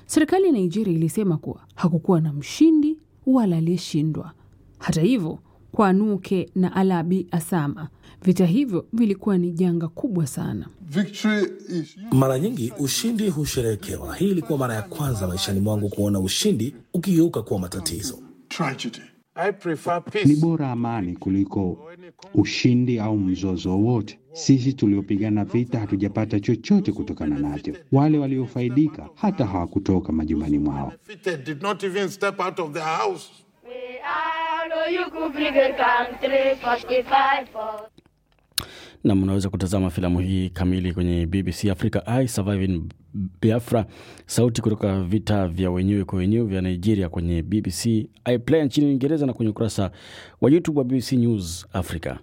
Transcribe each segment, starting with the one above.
Serikali ya Nigeria ilisema kuwa hakukuwa na mshindi wala aliyeshindwa. Hata hivyo, kwa Nuke na Alabi Asama, vita hivyo vilikuwa ni janga kubwa sana. Victory is Mara nyingi ushindi husherehekewa. Hii ilikuwa mara ya kwanza maishani mwangu kuona ushindi ukigeuka kuwa matatizo. tragedy. I prefer Ni peace. bora amani kuliko ushindi au mzozo wowote. Sisi tuliopigana vita hatujapata chochote kutokana nacho. Wale waliofaidika hata hawakutoka majumbani mwao. Defeated did not even step out of their house. We are you could bring a country for the fight for. na mnaweza kutazama filamu hii kamili kwenye BBC Africa I Surviving Biafra, sauti kutoka vita vya wenyewe kwa wenyewe vya Nigeria kwenye BBC iPlayer nchini Uingereza na kwenye ukurasa wa YouTube wa BBC News Africa.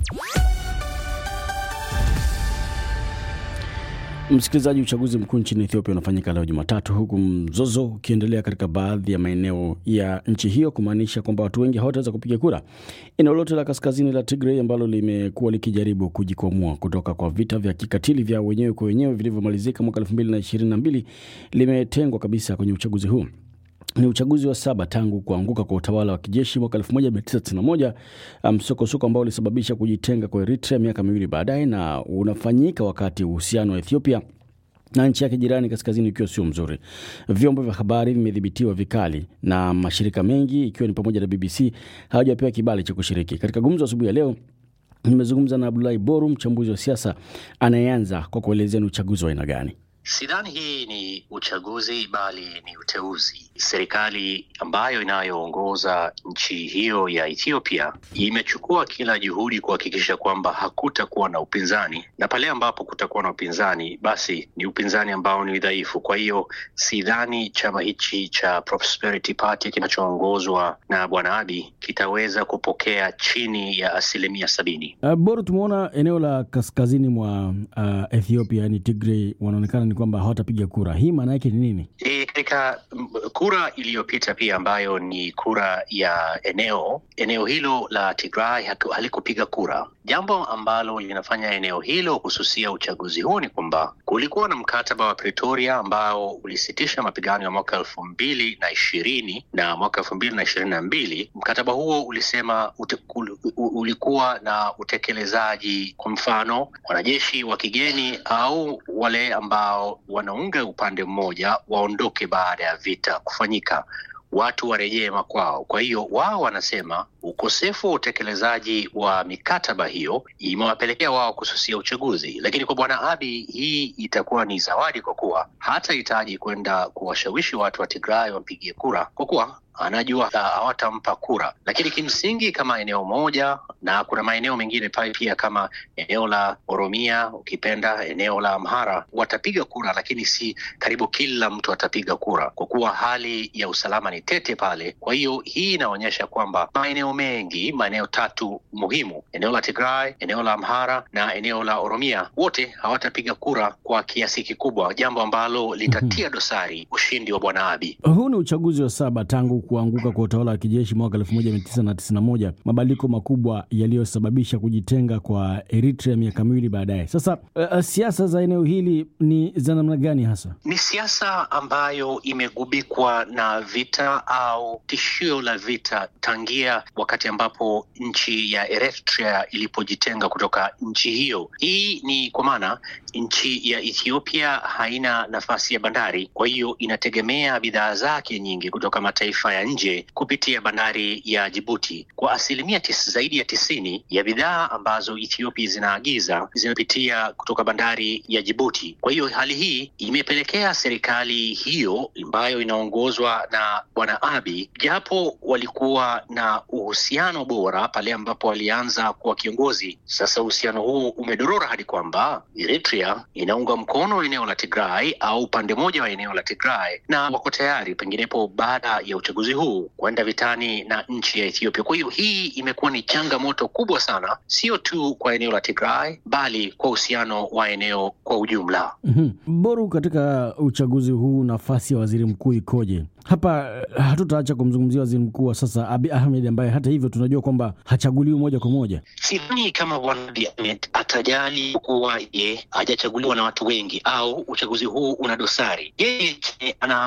Msikilizaji, uchaguzi mkuu nchini Ethiopia unafanyika leo Jumatatu, huku mzozo ukiendelea katika baadhi ya maeneo ya nchi hiyo, kumaanisha kwamba watu wengi hawataweza kupiga kura. Eneo lote la kaskazini la Tigray ambalo limekuwa likijaribu kujikwamua kutoka kwa vita vya kikatili vya wenyewe kwa wenyewe vilivyomalizika mwaka 2022 limetengwa kabisa kwenye uchaguzi huu ni uchaguzi wa saba tangu kuanguka kwa utawala wa kijeshi mwaka 1991 msokosoko ambao ulisababisha kujitenga kwa Eritrea miaka miwili baadaye, na unafanyika wakati uhusiano wa Ethiopia na nchi yake jirani kaskazini ukiwa sio mzuri. Vyombo vya habari vimedhibitiwa vikali na mashirika mengi ikiwa ni pamoja na BBC hawajapewa kibali cha kushiriki. Katika gumzo asubuhi ya leo nimezungumza na Abdulahi Boru, mchambuzi wa siasa, anayeanza kwa kuelezea ni uchaguzi wa aina gani. Sidhani hii ni uchaguzi bali ni uteuzi. Serikali ambayo inayoongoza nchi hiyo ya Ethiopia imechukua kila juhudi kuhakikisha kwamba hakutakuwa na upinzani, na pale ambapo kutakuwa na upinzani, basi ni upinzani ambao ni dhaifu. Kwa hiyo sidhani chama hichi cha Prosperity Party kinachoongozwa na Bwana Abiy kitaweza kupokea chini ya asilimia sabini. Uh, Boru, tumeona eneo la kaskazini mwa uh, Ethiopia yani Tigray wanaonekana ni kwamba hawatapiga kura. Hii maana yake ni nini? E, katika m- kura iliyopita pia ambayo ni kura ya eneo eneo hilo la Tigray haku- halikupiga kura, jambo ambalo linafanya eneo hilo kususia uchaguzi huu ni kwamba kulikuwa na mkataba wa Pretoria ambao ulisitisha mapigano ya mwaka elfu mbili na ishirini na mwaka elfu mbili na ishirini na mbili. Mkataba huo ulisema ute, ul, u- ulikuwa na utekelezaji, kwa mfano wanajeshi wa kigeni au wale ambao wanaunga upande mmoja waondoke baada ya vita kufanyika watu warejee makwao. Kwa hiyo wao wanasema ukosefu wa utekelezaji wa mikataba hiyo imewapelekea wao kususia uchaguzi, lakini kwa bwana Abiy hii itakuwa ni zawadi, kwa kuwa hatahitaji kwenda kuwashawishi watu wa Tigray wampigie kura, kwa kuwa anajua ah, hawatampa kura. Lakini kimsingi kama eneo moja, na kuna maeneo mengine pale pia kama eneo la Oromia, ukipenda eneo la Amhara, watapiga kura, lakini si karibu kila mtu atapiga kura, kwa kuwa hali ya usalama ni tete pale. Kwa hiyo hii inaonyesha kwamba maeneo mengi, maeneo tatu muhimu, eneo la Tigray, eneo la Amhara na eneo la Oromia, wote hawatapiga kura kwa kiasi kikubwa, jambo ambalo litatia dosari ushindi wa bwana Abiy. Huu ni uchaguzi wa saba tangu kuanguka kwa utawala wa kijeshi mwaka 1991, mabadiliko makubwa yaliyosababisha kujitenga kwa Eritrea miaka miwili baadaye. Sasa uh, siasa za eneo hili ni za namna gani hasa? ni siasa ambayo imegubikwa na vita au tishio la vita tangia wakati ambapo nchi ya Eritrea ilipojitenga kutoka nchi hiyo. Hii ni kwa maana nchi ya Ethiopia haina nafasi ya bandari, kwa hiyo inategemea bidhaa zake nyingi kutoka mataifa ya nje kupitia bandari ya Jibuti. Kwa asilimia tis, zaidi ya tisini ya bidhaa ambazo Ethiopia zinaagiza zinapitia kutoka bandari ya Jibuti. Kwa hiyo hali hii imepelekea serikali hiyo ambayo inaongozwa na bwana Abiy, japo walikuwa na uhusiano bora pale ambapo walianza kuwa kiongozi, sasa uhusiano huu umedorora hadi kwamba Eritrea inaunga mkono eneo la Tigray au upande mmoja wa eneo la Tigray, na wako tayari penginepo baada ya uchaguzi huu kwenda vitani na nchi ya Ethiopia. Kwa hiyo hii imekuwa ni changamoto kubwa sana, sio tu kwa eneo la Tigray bali kwa uhusiano wa eneo kwa ujumla. Mhm. Boru, katika uchaguzi huu nafasi ya waziri mkuu ikoje? Hapa eh, hatutaacha kumzungumzia waziri mkuu wa sasa Abiy Ahmed ambaye hata hivyo tunajua kwamba hachaguliwi moja kwa moja. Sidhani kama bwana Abiy Ahmed atajali kuwa ye hajachaguliwa na watu wengi au uchaguzi huu una dosari. Yeye ana